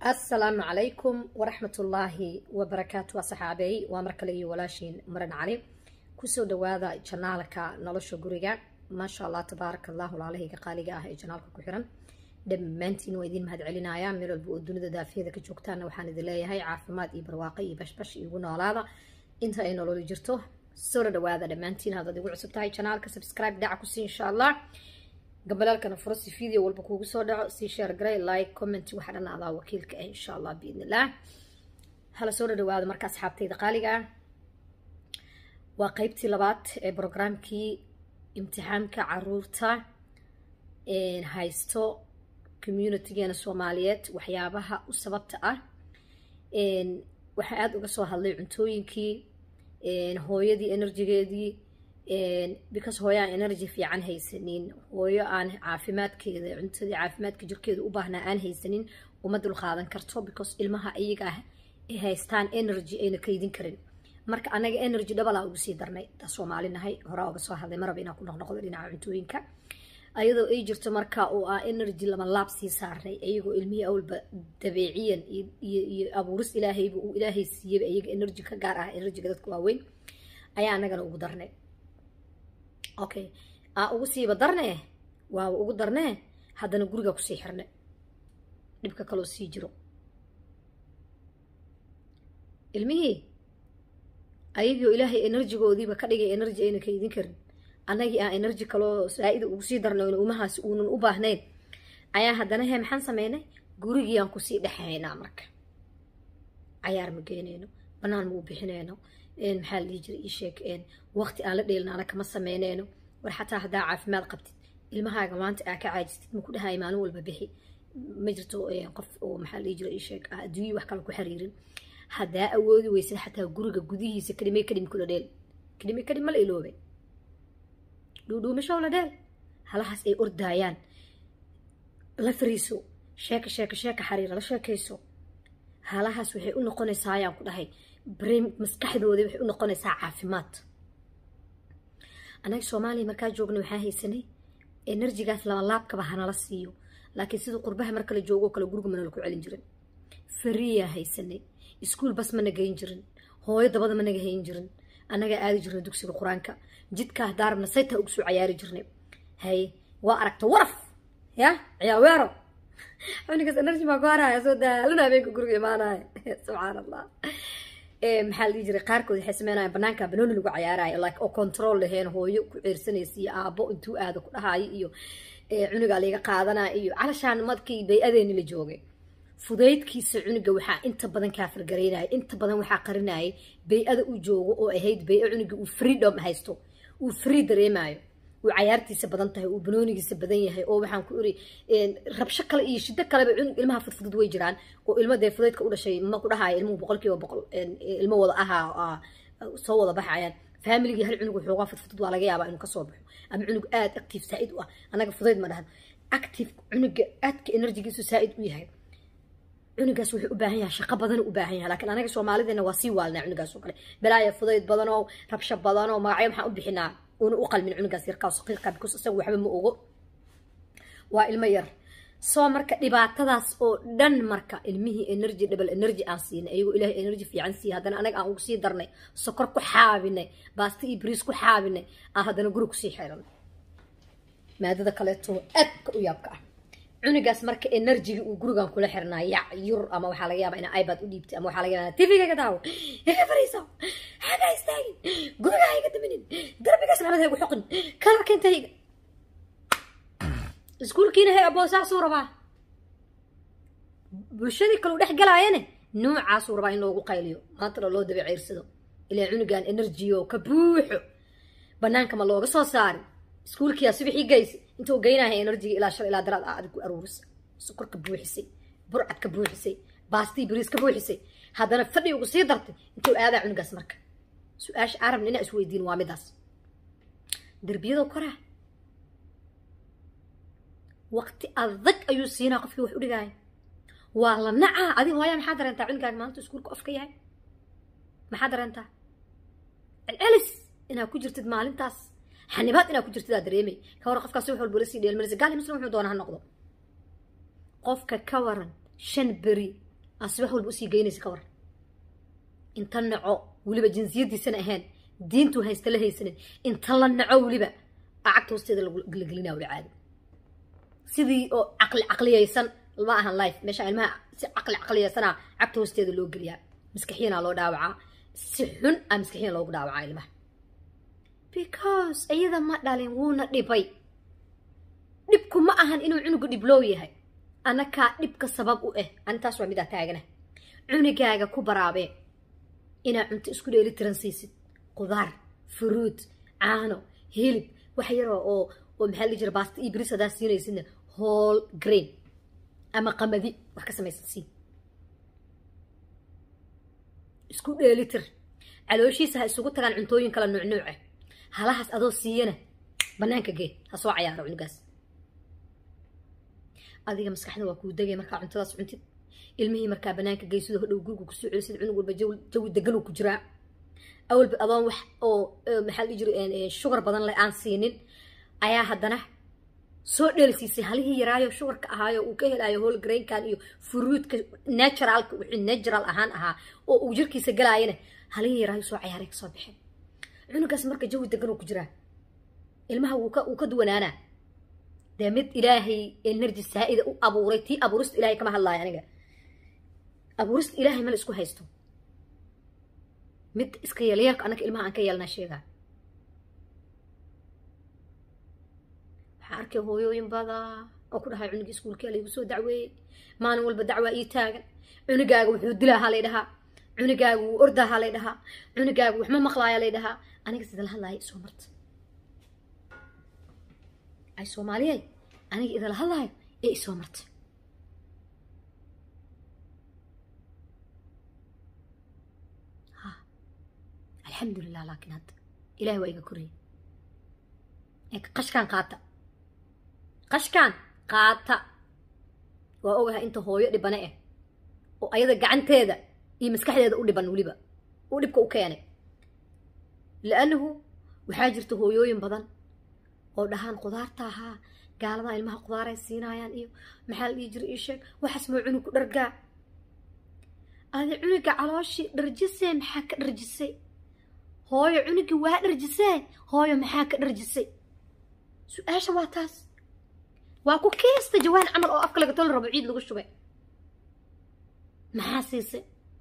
asalaamu calaykum waraxmatullaahi wabarakaatu waa saxaabey waa mar kale iyo walaashiin maran cali kusoo dhawaada janaalka nolosha guriga maasha allah tabaaraka allah walaalahayga qaaliga ah ee janaalka ku xiran dhammaantiin waa idiin mahad celinaya meel walba oo dunida daafiyada ka joogtaana waxaan idin leeyahay caafimaad iyo barwaaqo iyo bashbash igu noolaada inta ay nololi jirto soo dhawaada dhammaantiin haddaad igu cusub tahay janaalka subscribe dhaca kusii insha allah gabalaalkana furo si video walba kuugu soo dhaco sii share garay like comment waxa dhan adaa wakiilka ah insha allah biidn illah hala soo dhawaado marka asxaabtayda qaaliga ah waa qeybtii labaad ee brograamkii imtixaamka caruurta haysto communitygeena soomaaliyeed waxyaabaha u sababta ah waxaa aada uga soo hadlay cuntooyinkii hooyadii enerjigeedii because hooyo aan energy fiican haysanin hooyo aan caafimaadkeeda cuntadii caafimaadka jirkeeda u baahnaa aan haysanin uma dul qaadan karto because ilmaha iyaga ah ay haystaan energy ayna kaydin karin marka anaga energy dhabalaa ugu sii darnay taa soomaali nahay horaa uga soo hadlay maraba inaan ku noqnoqdo dhinaca cuntooyinka ayadoo ay jirto marka oo ah energy lama laab sii saarnay iyagoo ilmihii awalba dabeeciyan iyo abuuris ilaahayba uu ilaahay siiyeyba iyaga energy ka gaar ah energyga dadka waaweyn ayaa anagana ugu darnay okay aa ugu siiba darne waaba ugu darnee haddana guriga kusii xirne dhibka kaloo sii jiro ilmihii ayagiioo ilaahay enerjigoodiiba ka dhigay energy ayna kaydin karin annagii aan energy kaloo saa-ida ugu sii darnay umahaasi uunan u baahnayn ayaa haddana he maxaan sameynay gurigii aan kusii dhexaynaa marka cayaar ma geynayno banaan ma u bixinayno maxaa la dhihi jiray ii sheeg waqti aan la dheelnaana kama sameyneyno war xataa haddaa caafimaad qabtid ilmahaaga maanta aa ka caajistid ma ku dhahayo maalin walba bixi ma jirto qof oo maxaa la dhihi jiray ii sheeg adduunyii wax kale ku xiriirin haddaa awoodi weysad xataa guriga gudihiisa kadhimay kadhim kula dheel kadhimay kadhim ma la iloobe dhuudhuumashow la dheel halahaas ay ordaayaan la fariiso sheeka sheeka sheeka xariira la sheekayso halahaas waxay u noqonaysaa ayaan ku dhahay brain maskaxdooda waxay u noqonaysaa caafimaad annaga soomaaliya markaa joogna waxaa haysanay enerjigaas laba laabkaba hanala siiyo laakiin sida qurbaha marka la joogoo kale guriga mana laku celin jirin fariyaa haysanay iskuol bas mana geyn jirin hooyo dabada managa hayn jirin annagaa aadi jirnay dugsiga qur-aanka jidkaa daarabna saytaa ugu soo cayaari jirnay haye waa aragta waraf ya ciyaaweero cunigaas energy maa ku haraya soo daalana habeenka guriga imaanaya subxaan allah maxaa la dhihi jiray qaarkood waxay sameynayaan banaanka banooni lagu cayaarayo like oo control laheen hooyo ku ceersanaysa iyo aabo intuu aado ku dhahayo iyo cunigaa laga qaadanaya iyo calashaan markii bay-adeeni la joogay fudaydkiisa cuniga waxaa inta badan kaafirgaraynaya inta badan waxaa qarinayay bay-ada u joogo oo ahayd bay-a cuniga uu freedom haysto uu free dareemayo uu cayaartiisa badan tahay uu banoonigiisa badan yahay oo waxaan ku iri rabsho kale iyo shiddo kaleba ilmaha fudfudud way jiraan oo ilmo dee fudaydka u dhashay ma ku dhahayo ilmuhu boqol kiiba boqol ilmo wada ahaa soo wada baxayaan familigii hal cunug xoogaa fudfudud waa laga yaabaa inuu kasoo baxo ama cunug aad active saa-id u ah annaga fudayd ma dhahan active cunuga aadka enerjigiisu saa-id u yahay cunugaas wuxuu u baahan yahay shaqo badan u baahan yahay laakiin anaga soomaalideena waa sii waalnaa cunugaas oo kale balaaya fudayd badanoo rabsho badanoo magacyo maxaan u bixinaa una u qalmin cunugaas yarkaa saqiiqa because isaga waxba ma ogo waa ilmo yar soo marka dhibaatadaas oo dhan marka ilmihii energy double energy aan siinay ayagoo ilaahay energy fiican siiya haddana anaga aan ugu sii darnay sokor ku xaabinay baasta iyo bariis ku xaabinay aan haddana guri kusii xiranay maadada kaleeto aadka u yaabka ah cunugaas marka enerjigi uu gurigan kula xirnaa yac yur ama waxaa laga yaabaa inaa ibad u dhiibtay ama waxaa laga yaabaa tv-ga ka daawo iga fariiso xagaa istaagin guriga ha iga daminin darbigaas maxamed ha igu xoqin kalarka inta iga iskuulkiina hay aboosaasuu rabaa bulshadii kaleu dhex galaayane noocaasuu rabaa in loogu qayliyo maantana loo daba ceyrsado ilaa cunugan enerjiyo ka buuxo banaanka ma looga soo saarin iskuulkiyaa subaxii geysa inta u geynahay enerjiga ilaa shal ilaa daraad aad ku aruurisa sokorka buuxisay burcadka buuxisay baastii bariis ka buuxisay haddana fadhi ugu sii dartay intuu aadaa cunugaas marka su-aasha arabna inaa isweydiin waa midaas derbiyadoo koraa waqti adag ayuu siinaa qofkii wax u dhigaaya waa la nacaa adi hooyaa maxaa dareentaa cunugaaga maanta iskuulka ofka yahay maxaa dareentaa celcelis inaa ku jirtid maalintaas xanibaad inaa ku jirtidaa dareemay ka waran qofkaas wax walba la sii dheelmanaysa gaali muslim wuxuu doona ha noqdo qofka ka waran shan beri asi wax walba usii geynaysa ka war inta naco weliba jinsiyadiisana ahayn diintuu haysta la haysanin inta la naco weliba aa cagta hoosteeda la gelinaa weli caadi sidii oo caqli caqliyaysan ma ahan life meesha ilmaha si caqli caqliyaysanaa cagta hoosteeda loo geliyaa maskaxiyanaa loo dhaawacaa si xun aa maskaxiyan loogu dhaawacaa ilmaha because iyada ma dhalin wuuna dhibay dhibku ma ahan inuu cunugu dhibloow yahay anakaa dhibka sabab u ah anintaas waa midaa taagana cunugaaga ku baraabee inaa cunto isku dheeli tiran siisid qudaar furuud caano hilib wax yaroo oo oo maxaa la jira baasta iyo biris hadaa siinaysidna whole grain ama qamadi wax ka samaysan sii isku dheelitir calooshiisa ha isugu tagaan cuntooyin kala nuucnuuca halahaas adoo siiyana bannaanka gee ha soo cayaaro cunugaas adiga maskaxda waa kuu degay markaa cuntadaas cuntid ilmihii markaa bannaanka gey sidoo hodhow guriga kusoo celisid cunug walba jawi deganuu ku jiraa awalba adoon wax oo maxaa la jira shugar badan le aan siinin ayaa haddana soo dheelisiisay halihii yaraayo shugarka ahaayo uu ka helaayo holgrainkan iyo furuudka naturalka wixii natural ahaan ahaa oo uu jirkiisa galaayana halihii yaraayo soo cayaaray kasoo baxeen cunugaas marka jawi degan uu ku jiraa ilmaha wuu ka wuu ka duwanaanaa dee mid ilaahay energy saa'ida u abuuray tii abuurista ilaahay kama hadlaayo aniga abuurista ilaahay mala isku haysto mid iska yeelyeelka annaga ilmaha aan ka yeelnaa sheegaa waxaa arkay hooyooyin badaa oo ku dhahay cunugii iskuulkii laygu soo dacweeyey maalin walba dacwaa ii taagan cunugaaga wuxuu dilaahaa lay dhahaa cunugaaga wuu ordaahaa lay dhahaa cunugaaga waxma maqlaaya lay dhahaa aniga sida la hadlaaya isoo marta ay soomaaliyay aniga idala hadlaayo ee isoo marta ha alxamdulilah laakiin hadda ilahay waa iga koraya ee qashkaan qaata qashkaan qaata waa ogahay inta hooyo dhibane ah oo ayada gacanteeda iyo maskaxdeeda u dhiban weliba uu dhibka u keenay li'annahu waxaa jirta hooyooyin badan oo dhahaan qudaarta ahaa gaaladaa ilmaha qudaaray siinaayaan iyo maxaa la dhihi jira ii sheeg waxaas moo cunug ku dhargaa adi cunuga calooshii dharjisee maxaa ka dharjisay hooyo cunugii waa dharjisee hooyo maxaa ka dharjisay su-aasha waa taas waa ku kiista jawaan camal oo afka laga toli rabo ciid lagu shubay maxaa siisay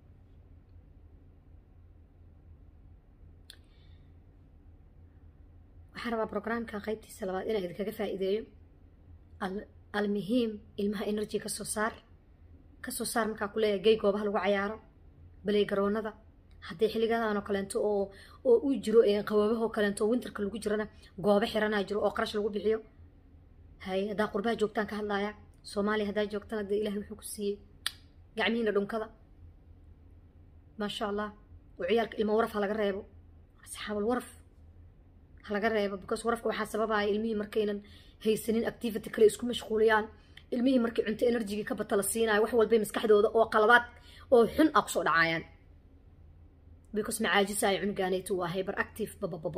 waxaan rabaa brograamkan qaybtiisa labaad inaan idinkaga faa'iideeyo almuhiim ilmaha energy ka soo saar ka soo saar markaa ku leeyahay gey goobaha lagu cayaaro baley garoonada haddii xilligadan oo kaleento oo oo u jiro qaboobahoo kaleento oo winterka lagu jirana goobo xiranaa jiro oo qarash lagu bixiyo hay haddaa qurbaha joogtaan ka hadlaaya soomaaliya haddaa joogtana dee ilahay wuxuu ku siiyey gacmihiina dhunkada maasha allah oo ciyaalka ilmo waraf ha laga reebo asxaabul waraf ha laga reebo because warafka waxaa sababaya ilmihii markaynan haysanin activity kale isku mashquuliyaan ilmihii markay cunto enerjigii ka bata la siinayo wax walbay maskaxdooda oo qalabaad oo xun ah kusoo dhacaayaan because macaajisaayo cunugaanaytu waa hyper active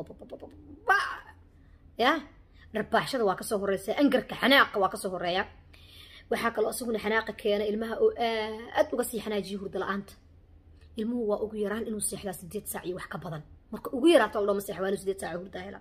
ya dharbaaxshada waa kasoo horeysa angarka xanaaqa waa kasoo horeeya waxaa kaloo isaguna xanaaqa keena ilmaha oo aad uga sii xanaajiyo hurda la-aanta ilmuhu waa ugu yaraan inuu seexdaa sideed saac iyo wax ka badan marka ugu yaraato aldhoma seex waa inuu sideed saac hurdaa hela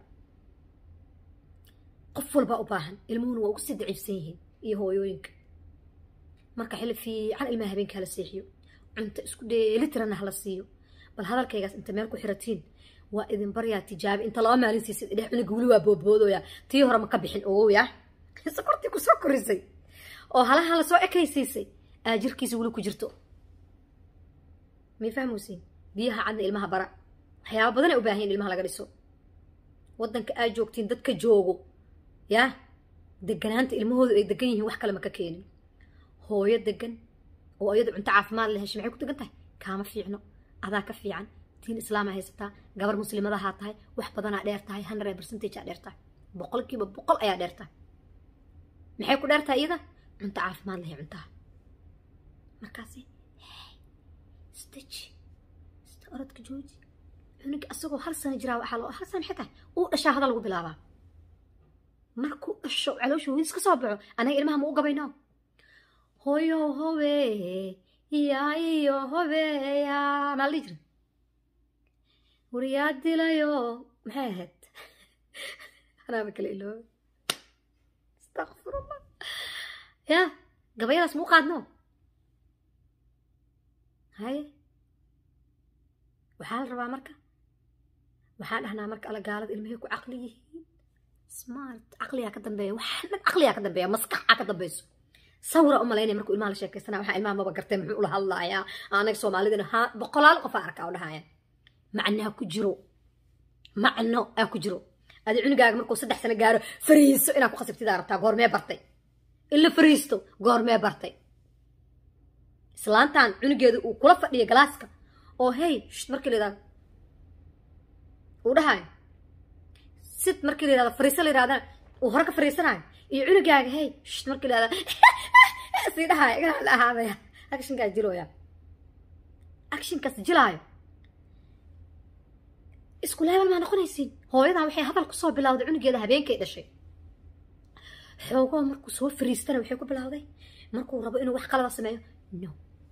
qof walbaa u baahan ilmuhuna waa ugu sii daciifsan yihiin iyo hooyooyinka marka xilli fiican ilmaha habeenka hala seexiyo cunto isku dheelitirana hala siiyo bal hadalkaygaas inta meel ku xiratiin waa idin baryaa tijaabi inta laba maalin siisid idhex cunuga weli waa boodboodooya tii hore ma ka bixin ogow ya sokortii kusoo korisay oo halaha la soo ekaysiisay aa jirkiisa weli ku jirto may fahmuysiin biyaha cadna ilmaha bara waxyaaba badan ay u baahan ilmaha laga dhiso waddanka aad joogtiin dadka joogo yaa deganaanta ilmahoodu ay degan yihiin wax kale ma ka keenin hooyo degan oo iyadu cunto caafimaad la heshay maxay ku degan tahay kaama fiicno adaa ka fiican diin islaama haysataa gabar muslimadahaa tahay wax badanaa dheer tahay hundred percentage aa dheer tahay boqolkiiba boqol ayaa dheer tahay maxay ku dheer tahay iyada cunto caafimaad lahay cuntaha markaasi staji sta orodka jooji cunuga asagoo hal sano jiraa waxaa loo hal sano maxay tahay uu dhashaa hadal lagu bilaabaa markuu dhasho caloosha hooyadiis ka soo baxo anaga ilmaha ma u gabayno hooyo howe yaa iyo hobeeya maa la dhihi jiray wariyaa dilayo maxay ahayd anaaba kale iloobe astakfirullah ya gabayadaas muu qaadno haye waxaa la rabaa marka waxaan dhahnaa marka alla gaalada ilmahay ku caqli yihiin smart caqliyaa ka dambeeya waxaa dhan caqliyaa ka dambeeya maskaxaa ka dambeyso sawira u malaynaya markuu ilmaha la sheekaysana waxaa ilmaha maba gartay muxuu ula hadlayaa anaga soomaalidana ha boqolaal qof aa arkaa u dhahaya macnaa ku jiro macno aa ku jiro adi cunugaaga markuu saddex sano gaaro fariiso inaad ku khasabtidaa rabtaa goormee bartay in la fariisto goormee bartay islaantan cunugeeda uu kula fadhiyo galaaska oo hey shht markii la yidhahdo uu dhahayo sid markii la yidhahdo fariiso la yidhahdana uu hore ka fariisanayo iyo cunugaaga hey shht markii la yidhahdo sii dhahayo igana la ahaadaya actionkaas jilooya actionkaas jilaayo isku leebal maa noqonaysiin hooyadan waxay hadal kusoo bilowday cunugeeda habeenkay dhashay xoogoo markuu soo fariistana waxay ku bilowday markuu rabo inuu wax qalada sameeyo no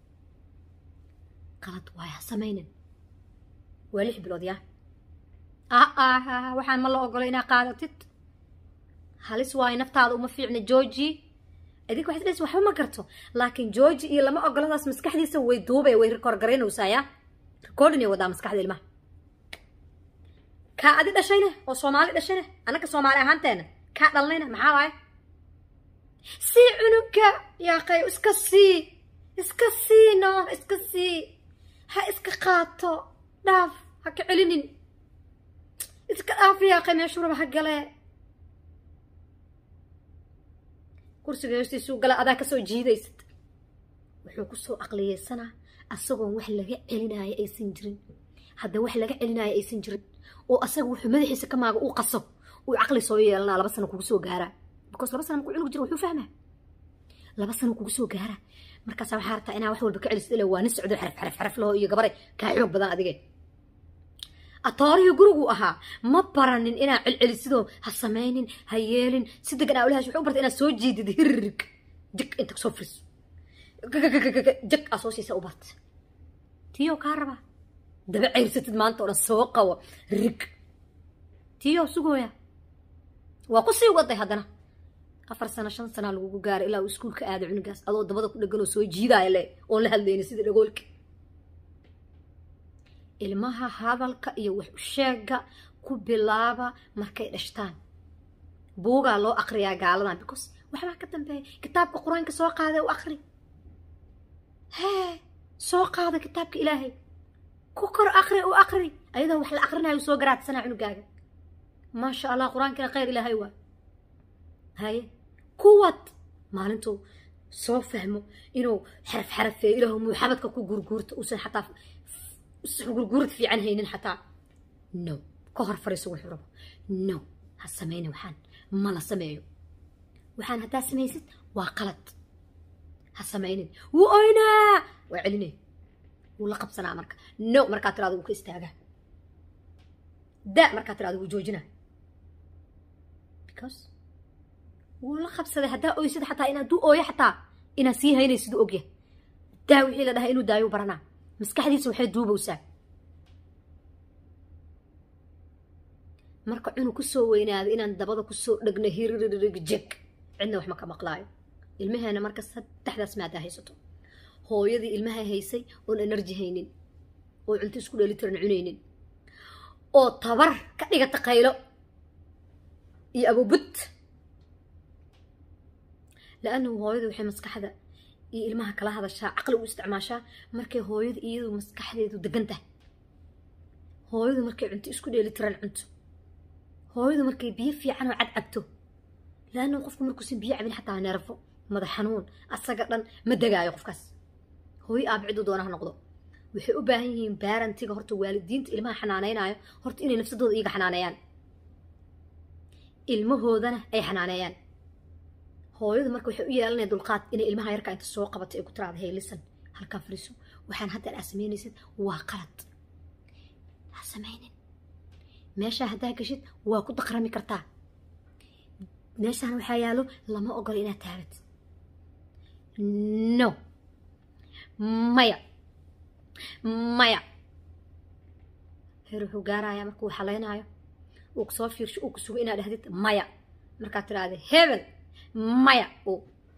qalad waay ha samaynin waa lix bilood yaa aa waxaan ma la ogolo inaa qaadatid halis waayo naftaada uma fiicna georgi idinka waxaad dhahaysa waxba ma garto laakiin georgi iyo lama ogoladaas maskaxdiisa way duubay way rekoorgaraynaysaa yaa recordinay wadaa maskaxda ilmaha kaa adi dhashayne oo soomaali dhashayne annaka soomaali ahaanteena kaa dhalnayna maxaa waaye sii cunuga yaaqay iska sii iska sii no iska sii ha iska qaato dhaaf ha ka celinin iska dhaaf yaaqay meeshuu raba ha galee kursiga hoostiisuu gala adaa kasoo jiidaysad wuxuu kusoo aqliyeysanaa asagoon wax laga celinaayo aysan jirin hadda wax laga celinaayo aysan jirin oo asaga wuxuu madaxiisa ka maaga uu qaso uu caqli soo yeelanaa laba sano kugu soo gaaraa because laba sana markuu cunug jiro wuxuu fahmaa laba sano kugu soo gaaraa markaasa waxaa rabtaa inaa wax walba ka celisid ila waa nin socdo xaraf xaraf xaraf laho iyo gabare kaa xoog badan adige atoorihii gurigu ahaa ma baranin inaa celcelisidoo ha samaynin ha yeelin si degan aa ulahash wuxuu u bartay inaad soo jiidid hirrig jig inta soo firiso jag aa soo siisa u barta tiyo kaa rabaa daba ceyrsatid maanta oo dhan soo qabo rig tiyo sugooya waa ku sii waday haddana afar sano shan sanaa lagugu gaaray ilaa uu iskuulka aaday cunugaas adoo dabada ku dhegan oo soo jiidaaya le oon la hadlaynin sida dhagoolka ilmaha hadalka iyo wax u sheega ku bilaaba markay dhashtaan buugaa loo aqriyaa gaaladan because waxbaa ka dambeeya kitaabka qur-aanka soo qaada u aqri hee soo qaada kitaabka ilaahay ku kor aqri u aqri ayadoo wax la aqrinayo soo garaadsanaa cunugaaga maasha allah qur-aankana khayr ilaahay waa haye kuwad maalintuu soo fahmo inuu xaraf xarafeeyo ilaahu muxabadka ku gurguurto uusan xataa gurguurad fiican haynin xataa no ka hor fariiso wuxuu rabo no ha samaynin waxaan ma la sameeyo waxaan haddaa samaysid waa qalad ha samaynin wuu oynaa waa celinay wuu la qabsanaa marka no markaa tiraado wuu ka istaagaa da markaa tiraado wuu joojinaa because wuu la qabsaday haddaa oysid xataa inaad du ooyo xataa inaad sii haynaysid u ogya daa wixii la dhahay inuu daayo baranaa maskaxdiisa waxay duubowsaa marka cunug kusoo weynaada inaan dabada kusoo dhegno hiriririg jeg cidna wax ma ka maqlaayo ilmaheena marka saddexdaas maadaa haysato hooyadii ilmaha haysay oon enerji haynin oo cunto isku dheelitiran cunaynin oo tabar ka dhigata qaylo iyo abobud laannahu hooyadu waxay maskaxda iyo ilmaha kala hadashaa caqli u isticmaashaa markay hooyadu iyadu maskaxdeedu degan tahay hooyadu markay cunto isku dheelitiran cunto hooyadu markay biyo fiican oo cad cabto laannahu qofku markuusan biyo cabin xataa neerfo madax xanuun asaga dhan ma degaayo qofkaas hooyo aaba ciduu doonaha noqdo waxay u baahan yihiin baarantiga horta waalidiinta ilmaha xanaaneynayo horta inay nafsadooda iyaga xanaaneeyaan ilmahoodana ay xanaaneeyaan hooyadu marka waxay u yeelanaya dulqaad inay ilmaha yarka inta soo qabatay ay ku tiraada hey lisan halkaa fariiso waxaan hadda aa samaynaysid waa qalad ha samaynin meeshaa haddaa gashid waa ku daqrami kartaa meeshaan waxaa yaalo lama ogolo inaad taabat no maya maya heer wuxuu gaarayaa markuu xalaynaayo uu kusoo fiirsho uu kusugo inaad dhahdid maya markaad tidhaahda hebel maya o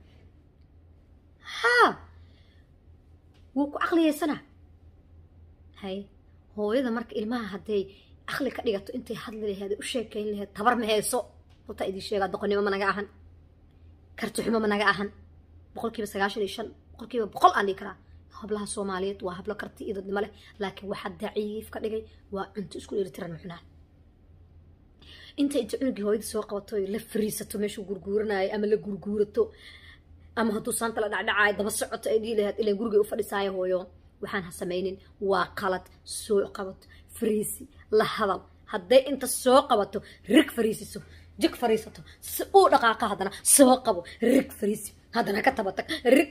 haa wuu ku caqliyeysanaa hay hooyada marka ilmaha hadday caqli ka dhigato intay hadli laheed u sheekayn laheed tabar ma hayso runtaa idin sheegaa doqonnimo ma naga ahan kartixumo ma naga ahan boqolkiiba sagaashan iyo shan boqolkiiba boqol aan dhigi karaa hablaha soomaaliyeed waa hablo karti iyo dadnimo leh laakiin waxaa daciif ka dhigay waa cunto isku dheelitiran muxnaan inta inta cunugii hooyada soo qabato la fariisato meeshuu gurguuranayo ama la gurguurato ama hadduu saanta la dhacdhacaayo daba socoto ay dhihi lahayd ilan gurigay u fadhisaayo hooyo waxaan ha samaynin waa qalad soo qabato fariisi la hadal hadday inta soo qabato rig fariisiso jig fariisato si uu dhaqaaqa haddana soo qabo rig fariisi haddana ka tabatag rig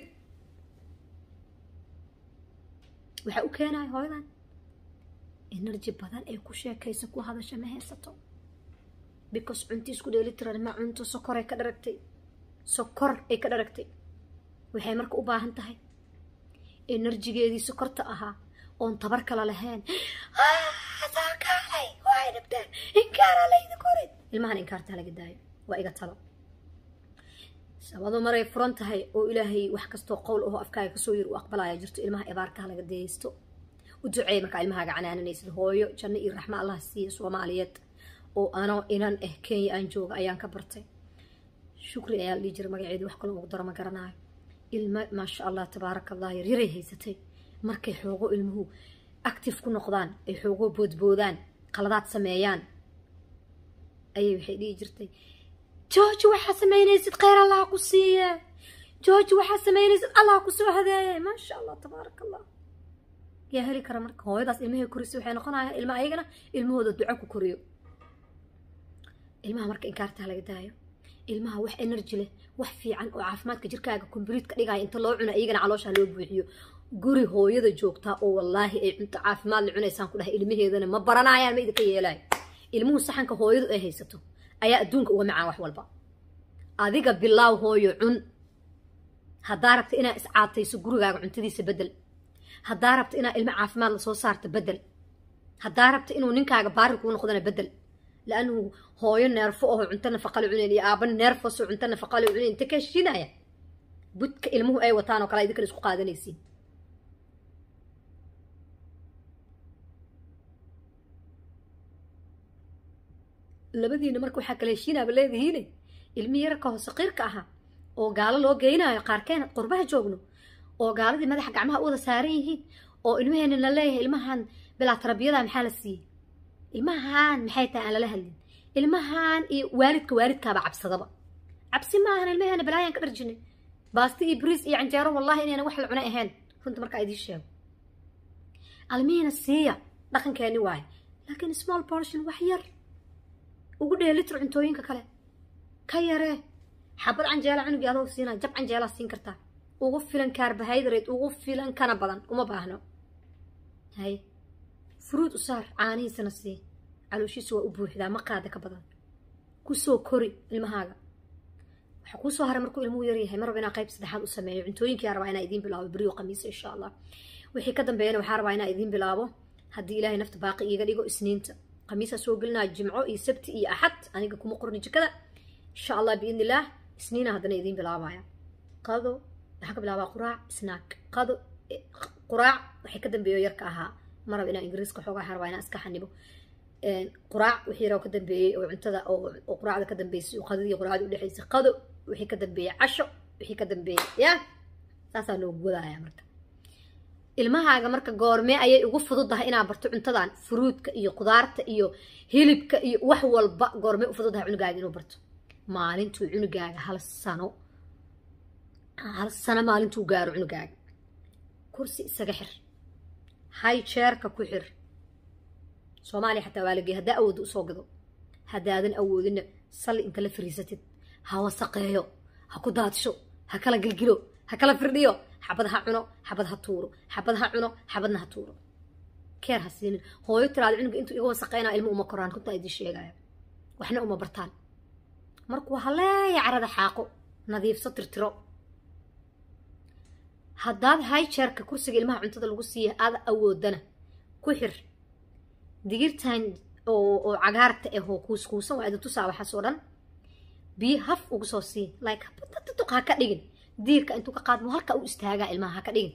waxaa u keenaya hooyadan energy badan ee ku sheekaysa ku hadasha ma haysato because cunti isku dheelitiran ma cunto sokor ay ka dharagtay sokor ay ka dharagtay waxay marka u baahan tahay enerjigeedii sokorta ahaa oon tabar kala lahayn saakaalay way dhibteen inkaara laydi korin ilmahan inkaartaa laga daayo waa iga talo sabado maray furan tahay oo ilaahay wax kastoo qowl ahoo afkaaga kasoo yir u aqbalaya jirto ilmaha ibaarkaha laga dayaysto u duceey markaa ilmahaaga canaananaysid hooyo janno iyo raxmo allah siiya soomaaliyeed oo anoo inan ah kenya aan jooga ayaan ka bartay shukri ayaa la dhihi jira magaceedu wax kaloo ugu daro ma garanayo ilmo maasha allah tabaaraka allah yaryaray haysatay markay xoogo ilmuhu active ku noqdaan ay xoogo boodboodaan qaladaad sameeyaan ayay waxay dhihi jirtay jooji waxaa samaynaysid kheyr allah ku siiye jooji waxaa samaynaysid allah ku soo hadeeye maasha allah tabaaraka allah yaa heli kara marka hooyadaas ilmahay korisay waxay noqonayaan ilma ayagana ilmahooda duco ku koriyo ilmaha marka inkaartaa laga daayo ilmaha wax energy leh wax fiican oo caafimaadka jirkaaga kombliit ka dhigaya inta loo cuno iyagana caloosha loo buuxiyo guri hooyada joogtaa oo wallaahi ay cunto caafimaad la cunaysaan ku dhahay ilmaheedana ma baranayaan ma idinka yeelayo ilmuhu saxanka hooyadu ay haysato ayaa adduunka uga macaan wax walba adiga bilaaw hooyo cun haddaa rabta inaa iscaatayso gurigaaga cuntadiisa bedel haddaa rabta inaa ilmo caafimaad lasoo saarta bedel haddaa rabta inuu ninkaaga baari kuu noqdana bedel laannu hooyo neerfo aho cunto nafaqale cunayn iyo aaba neerfosoo cunto nafaqale cunayn inta ka heshinaya budka ilmuhu ay wataan oo kale idinkan isku qaadanaysiin labadiina marka waxaa kala heshiinaaba leedihiine ilmi yararka hoose qiirka ahaa oo gaalo loo geynayo qaarkeen qurbaha joogno oo gaaladii madaxa gacmaha u wada saaran yihiin oo ilmaheena la leeyahay ilmahan bilaa tarbiyada maxaa la siiyey ilmahan maxay tahay aan lala hadlin ilmahan iyo waalidka waalidkaaba cabsadaba cabsi maahan ilmaheena balaayaan ka dharjinay baasti iyo bariis iyo canjeero wallahi inayna wax la cunay ahayn runta markaa idiin sheego almihiina siiya dhaqankeeni waaye laakiin small portion wax yar ugu dheelitir cuntooyinka kale ka yaree xabad canjeela cunugii adoo siinaa jab canjeelaa siin kartaa ugu filan carbohydrate ugu filan kana badan uma baahno hay fruud u saar caanihiisana sii calooshiisa waa u buuxdaa ma qaada ka badan kusoo kori ilmahaaga waxaa kuusoo haray markuu ilmuhu yaryahay marraba inaa qayb saddexaad u sameeyo cuntooyinkii rabaa inaa idiin bilaabo beriyo qamiisa insha allah wixii ka dambeeyana waxaa rabaa inaa idiin bilaabo haddii ilaahay nafta baaqi iiga dhigo isniinta khamiisaa soo gelinaa jimco iyo sabti iyo axad aniga kuma qorni jikada insha allah biidni illaah isniina haddana idiin bilaabaya qado waxaan ka bilaabaa quraac snack qado quraac waxay ka dambeeyo yarka ahaa maraba inaa ingiriiska xoogaa waxaan rabaa inaa iska xanibo quraac wixii yaroo ka dambeeyey oo cuntada oo quraacda ka dambeysay oo qadadii quraacda udhexaysay qado wixii ka dambeeyey casho wixii ka dambeeyey ya saasaa noogu wadaaya marka ilmahaaga marka goormee ayay ugu fududahay inaa barto cuntadan furuudka iyo qudaarta iyo hilibka iyo wax walba goormee u fududahay cunugaaga inuu barto maalintuu cunugaaga hal sano hal sano maalintuu gaaro cunugaaga kursi isaga xir hay jeerka ku xir soomaaliya xataa waa lagey haddaa awoodda usoo gado haddaadan awoodina salli inta la fariisatid ha wasaqeeyo ha ku daadsho ha kala gilgilo ha kala firdhiyo xabad ha cuno xabad ha tuuro xabad ha cuno xabadna ha tuuro keer ha siinin hooyo tiraada cunuga intuu iga wasaqeynaa ilmo uma koraan runtaa idiin sheegaya waxna uma bartaan markuu haleeya carada xaaqo nadiifso tirtiro haddaad hijarka kursiga ilmaha cuntada lagu siiya aada awoodana ku xir digirtan oo cagaarta ahoo kuuskuusan waa idin tusaa waxaas oo dhan biyo haf ugu soo sii like tuq ha ka dhigin diirka intuu ka qaadmo halka u istaagaa ilmaha ha ka dhigin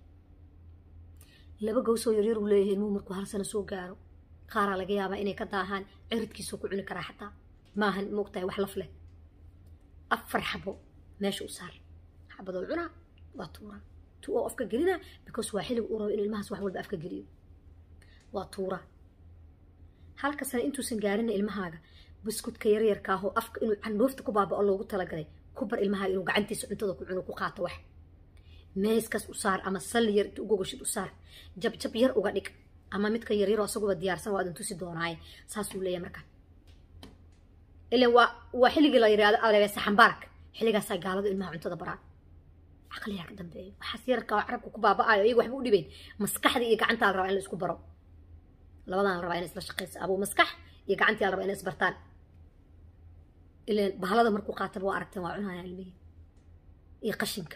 laba gawsoo yaryar uu leeyahay ilmuhu markuu hal sano soo gaaro qaaraa laga yaabaa inay ka daahaan ciridkiisuu ku cuni karaa xataa maahan moogtahay wax laf leh afar xabo meesha u saar xabadoo cunaa waa tuuraa tu oo afka gelinaa because waa xilliga u rabo inuu ilmahaas wax walba afka geliyo waa tuuraa halka sane intuusan gaarina ilmahaaga buskudka yaryarka ahoo afka inuu candhuufta ku baabao loogu talagalay ku bar ilmahaaga inuu gacantiisa cuntada ku cuno ku qaato wax meeskas u saar ama salli yar inta ugogashid u saar jabjab yar uga dhig ama midka yaryaroo asaguba diyaarsan waa idin tusi doonaaye saasuu leeyahay marka ilan waa waa xilligii la yidhaahdo alebeesa xambaarka xilligaasaa gaaladu ilmaha cuntada baraan caqliyaa ka dambeeyo waxaas yararka oo carabka ku baaba'ayo iyaga waxba u dhibayn maskaxda iyo gacantaa la rabaa in la isku baro labadan la rabaa in isla shaqaysa abuu maskax iyo gacantii la rabaa in isbartaan ilan bahalada markuu qaataba waa aragteen waa cunaya ilmihii iyo qashinka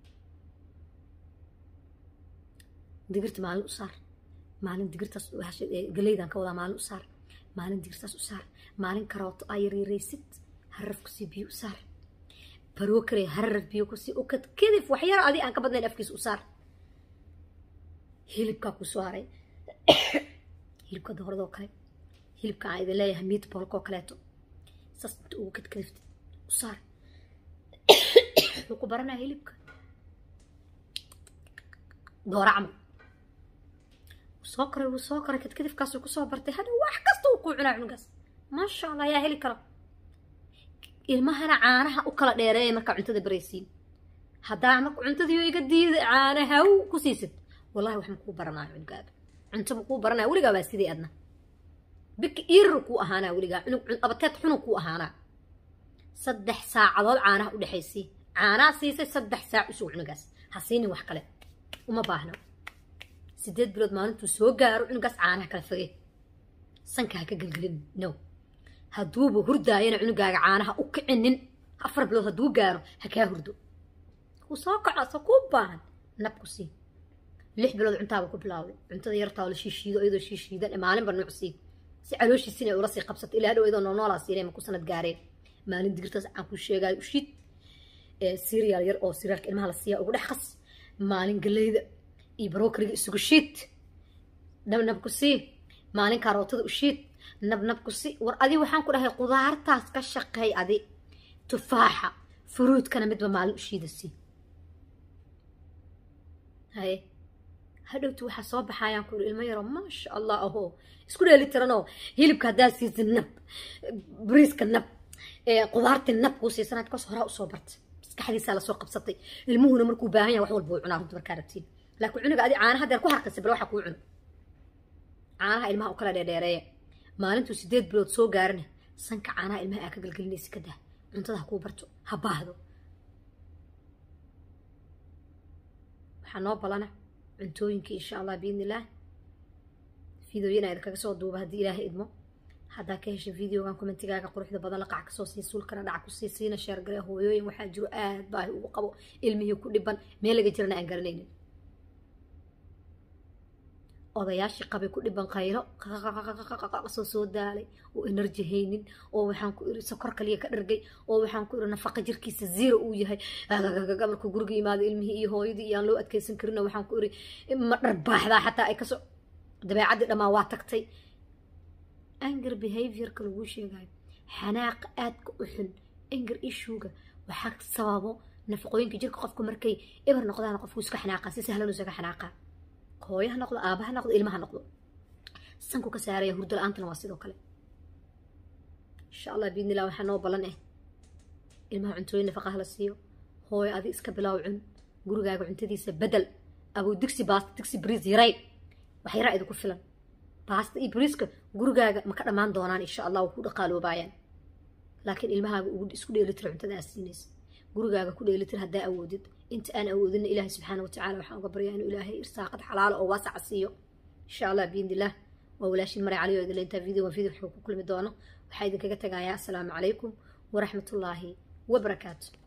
digirta maalin u saar maalin digirtaas galeydan ka wadaa maalin u saar maalin digirtaas u saar maalin karooto aa yaryaraysid haraf kusii biyo u saar baroo kale haraf biyo kusii ukad kadif waxyar adi aan ka badnayn afkiisa u saar hilibkaa ku soo haray hilibka dooradoo kale hilibka aan idin leeyahay meatballkoo kaleeto saas inta ugu kadkadiftid u saar wuxuu ku baranaya hilibka doora camal soo koray wuu soo koray kadkadifkaasuu kusoo bartay hadha wax kasta uu kuu cunaa cunugaas maasha allah ayaa heli kara ilmahana caanaha u kala dheereeya markaa cuntada baraysiin haddaa marka cuntadiioo iga diida caanahaw ku siisid wallahi wax makuu baranaayo cunugaaga cunto makuu baranaya weligaa baa sidii adna biki irir kuu ahaanaa weligaa cunug abateed xunug kuu ahaanaa saddex saacadood caanaha u dhexaysii caanaa siisay saddex saac usug cunugaas ha siinin wax kale uma baahno sideed bilood maalintuu soo gaaro cunugaas caanaha kala fogey sanka ha ka gelgelin no hadduuba hurdaayana cunugaaga caanaha u kicinin afar bilood hadduu gaaro ha kaa hurdo wuu soo kaco se kuu baahan nab ku sii lix bilood cuntaaba ku bilaawday cuntada yartaa la shiishiido iyadoo shiishiidan maalinba nuuc sii si calooshiisi inay ula sii qabsato ilaa dhow iyadoo noolnoolaa siinay ma ku sanad gaareen maalin digirtaas aan ku sheegaayo u shiid serial yar oo serialka ilmaha la siiya ugu dhex qas maalin galeyda iyo barokariga isugu shiid nabnab ku sii maalin kaarootada u shiid nabnab ku sii war adi waxaan ku dhahay qudaartaas ka shaqeey adi tufaaxa furuudkana midba maalin u shiida sii haye hadhowti waxaa soo baxayaan ku iri ilmo yaro maasha allah ahoo isku dheeli tiranoo hilibka haddaa siisid nab bariiska nab qudaartii nab kuu siisanad kas horaa usoo barta maskaxdiisaa lasoo qabsatay ilmuhuna markuu baahan yahay wax walba uu cunaa runta markaa rabtiin laakiin cunuga adi caanaha deer ku harkasay bal waxa kuu cuno caanaha ilmaha u kala dheerdheereeya maalintuu sideed bilood soo gaarina sanka caanaha ilmaha aa ka galgelinaysa ka dah cuntada ha kuu barto ha baahdo waxaa noo balana cuntooyinkii insha allah biidni illaah fideoyana idinkaga soo duuba haddii ilaahay idmo haddaa ka heshay videogan commentigaaga quruxda badan laqac kasoo sii suulkana dhaca kusii siina sheergare hooyooyin waxaa jiro aad baahi ugu qabo ilmihii ku dhiban meel laga jirana aan garanaynin odayaashii qabay ku dhiban qaylo soo soo daalay oo enerji haynin oo waxaan ku iri sokor kaliya ka dhargay oo waxaan ku iri nafaqa jirkiisa zero uu yahay markuu guriga yimaado ilmihii iyo hooyadii iyo aan loo adkeysan karin waxaan ku iri ma dharbaaxdaa xataa ay kasoo dabeecaddii dhammaan waa tagtay anger behaviorka laguu sheegayo xanaaqa aadka u xun anger issuega waxaa sababo nafaqooyinka jirka qofku markay eber noqdaan qofku iska xanaaqaa si sahlan isaga xanaaqaa hooyo ha noqdo aaba ha noqdo ilma ha noqdo sanku ka saaraya hurdo la-aantana waa sidoo kale insha allah biidni illah waxaa noo ballan ah ilmaha cuntooyin nafaqaha la siiyo hooyo adi iska bilaaw cun gurigaaga cuntadiisa bedel abuu digsi baasta digsi bariis yaray wax yaraa idinku filan baasta iyo bariiska gurigaaga ma ka dhammaan doonaan insha allah waa ku dhaqaaloobaayaan laakiin ilmahaaga ugu isku dheelitira cuntada aad siinaysa gurigaaga ku dheelitir haddaa awoodid inta aan awoodina ilaahay subxaana watacaala waxaan uga baryaa inuu ilaahay irsaaqad xalaalo oo waasaca siiyo insha allah biidni illah waa walaashin maray cali oo idinle intaa video waa video wuxuu ku kulmi doono waxaa idinkaga tagayaa asalaamu calaykum waraxmatullaahi wabarakaatu